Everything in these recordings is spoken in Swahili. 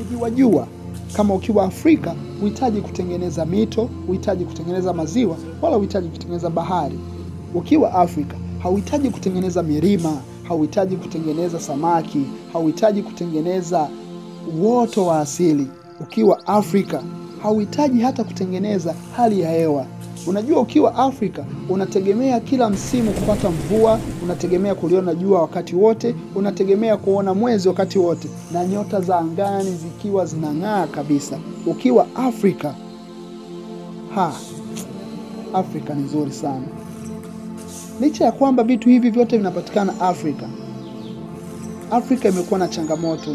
nikiwajua kama ukiwa Afrika huhitaji kutengeneza mito, huhitaji kutengeneza maziwa, wala huhitaji kutengeneza bahari. Ukiwa Afrika hauhitaji kutengeneza milima, hauhitaji kutengeneza samaki, hauhitaji kutengeneza uoto wa asili. Ukiwa Afrika hauhitaji hata kutengeneza hali ya hewa. Unajua, ukiwa Afrika unategemea kila msimu kupata mvua, unategemea kuliona jua wakati wote, unategemea kuona mwezi wakati wote, na nyota za angani zikiwa zinang'aa kabisa. Ukiwa Afrika ha, Afrika ni nzuri sana. Licha ya kwamba vitu hivi vyote vinapatikana Afrika, Afrika imekuwa na changamoto,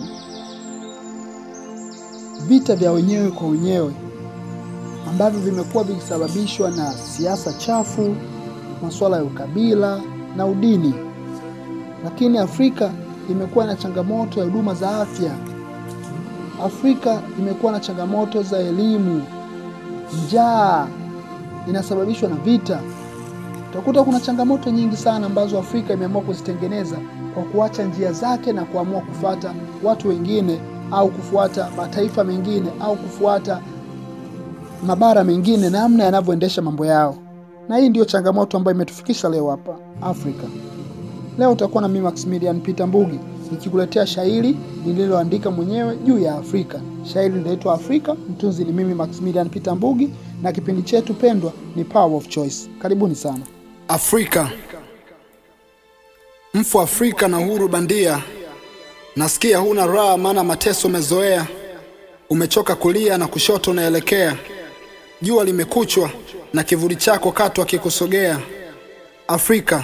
vita vya wenyewe kwa wenyewe ambavyo vimekuwa vikisababishwa na siasa chafu, masuala ya ukabila na udini. Lakini Afrika imekuwa na changamoto ya huduma za afya. Afrika imekuwa na changamoto za elimu. Njaa inasababishwa na vita. Utakuta kuna changamoto nyingi sana ambazo Afrika imeamua kuzitengeneza kwa kuacha njia zake na kuamua kufuata watu wengine au kufuata mataifa mengine au kufuata mabara mengine namna yanavyoendesha mambo yao, na hii ndiyo changamoto ambayo imetufikisha leo hapa Afrika. Leo utakuwa na mimi Maximilian Peter Mbugi nikikuletea shairi nililoandika mwenyewe juu ya Afrika. Shairi linaitwa Afrika, mtunzi ni mimi Maximilian Peter Mbugi, na kipindi chetu pendwa ni Power of Choice. Karibuni sana. Afrika, mfu Afrika na uhuru bandia. Nasikia huna raha, maana mateso umezoea. Umechoka kulia na kushoto unaelekea. Jua limekuchwa na kivuli chako katwa kikusogea. Afrika,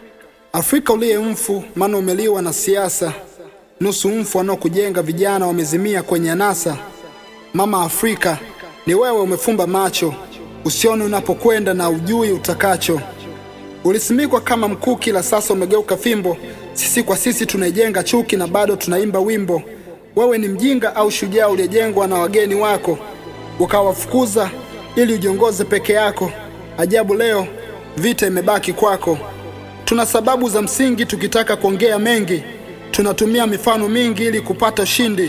Afrika uliye mfu, maana umeliwa na siasa. Nusu mfu wanaokujenga vijana wamezimia kwenye anasa. Mama Afrika, ni wewe umefumba macho, usione unapokwenda na ujui utakacho. Ulisimikwa kama mkuki, la sasa umegeuka fimbo. Sisi kwa sisi tunaijenga chuki na bado tunaimba wimbo. Wewe ni mjinga au shujaa uliyejengwa na wageni wako, ukawafukuza ili ujiongoze peke yako. Ajabu leo vita imebaki kwako. Tuna sababu za msingi, tukitaka kuongea mengi, tunatumia mifano mingi ili kupata ushindi,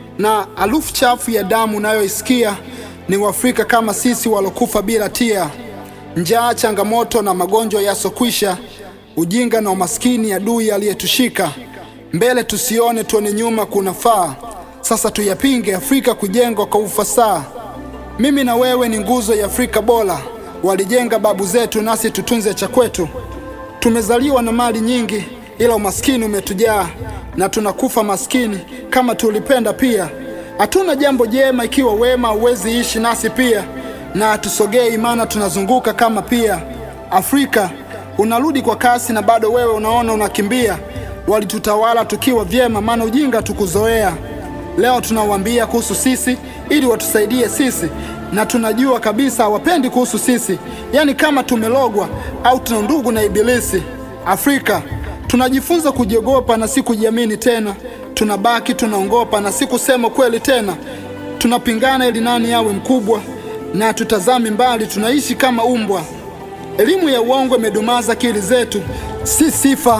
na harufu chafu ya damu unayoisikia ni Waafrika kama sisi walokufa bila tia. Njaa, changamoto na magonjwa yasokwisha, ujinga na umaskini, adui aliyetushika mbele tusione, tuone nyuma kunafaa. Sasa tuyapinge, Afrika kujengwa kwa ufasaha. Mimi na wewe ni nguzo ya Afrika bora, walijenga babu zetu, nasi tutunze cha kwetu. Tumezaliwa na mali nyingi, ila umaskini umetujaa, na tunakufa maskini kama tulipenda pia. Hatuna jambo jema ikiwa wema huwezi ishi nasi pia, na hatusogei maana tunazunguka kama pia. Afrika unarudi kwa kasi, na bado wewe unaona unakimbia. Walitutawala tukiwa vyema, maana ujinga tukuzoea. Leo tunawaambia kuhusu sisi ili watusaidie sisi, na tunajua kabisa hawapendi kuhusu sisi, yaani kama tumelogwa au tuna ndugu na Ibilisi. Afrika tunajifunza kujiogopa na si kujiamini tena, tunabaki tunaongopa na si kusema kweli tena. Tunapingana ili nani awe mkubwa, na tutazami mbali, tunaishi kama umbwa. Elimu ya uongo imedumaza akili zetu, si sifa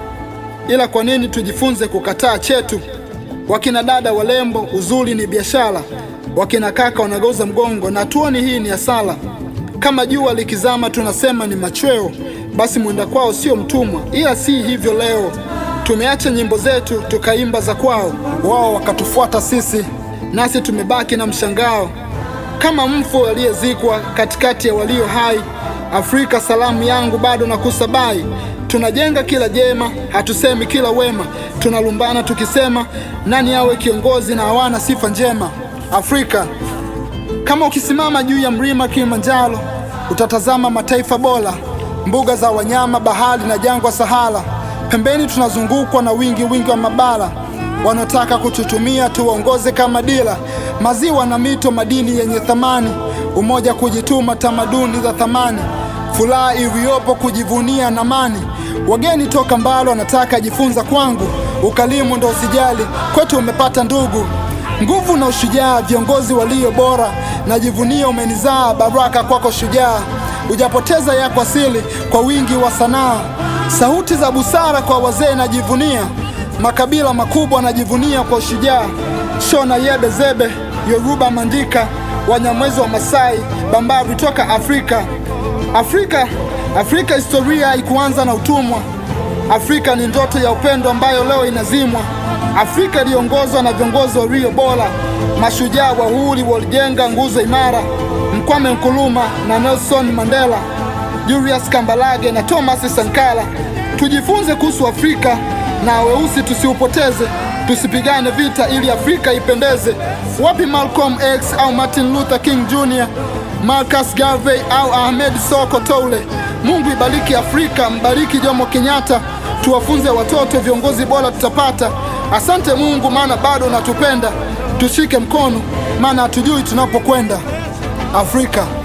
ila kwa nini tujifunze kukataa chetu? Wakina dada walembo, uzuri ni biashara. Wakina kaka wanageuza mgongo na tuoni hii ni hasara. Kama jua likizama tunasema ni machweo, basi mwenda kwao sio mtumwa, ila si hivyo leo. Tumeacha nyimbo zetu tukaimba za kwao, wao wakatufuata sisi, nasi tumebaki na mshangao kama mfu aliyezikwa katikati ya walio hai. Afrika, salamu yangu bado na kusabai Tunajenga kila jema, hatusemi kila wema. Tunalumbana tukisema nani awe kiongozi, na hawana sifa njema. Afrika, kama ukisimama juu ya mlima Kilimanjaro, utatazama mataifa bora, mbuga za wanyama, bahari na jangwa Sahara. Pembeni tunazungukwa na wingi wingi wa mabara wanaotaka kututumia tuwaongoze kama dira, maziwa na mito, madini yenye thamani, umoja, kujituma, tamaduni za thamani, furaha iliyopo, kujivunia na amani. Wageni toka mbali wanataka jifunza kwangu, ukalimu ndo usijali, kwetu umepata ndugu, nguvu na ushujaa, viongozi walio bora, najivunia umenizaa, baraka kwako shujaa, hujapoteza yako asili kwa wingi wa sanaa, sauti za busara kwa wazee najivunia makabila makubwa anajivunia kwa ushujaa. Shona, Yebe, Zebe, Yoruba, Mandika, Wanyamwezi wa Masai, Bambari toka Afrika. Afrika, Afrika historia haikuanza na utumwa. Afrika ni ndoto ya upendo ambayo leo inazimwa. Afrika iliongozwa na viongozi walio bora, mashujaa wahuri walijenga nguzo imara, Mkwame Nkrumah na Nelson Mandela, Julius Kambarage na Thomas Sankara. Tujifunze kuhusu Afrika na weusi tusiupoteze, tusipigane vita ili Afrika ipendeze. Wapi Malcolm X au Martin Luther King Jr., Marcus Garvey au Ahmed Soko Toure? Mungu ibariki Afrika, mbariki Jomo Kenyatta, tuwafunze watoto, viongozi bora tutapata. Asante Mungu, maana bado unatupenda. Tushike mkono, maana hatujui tunapokwenda. Afrika.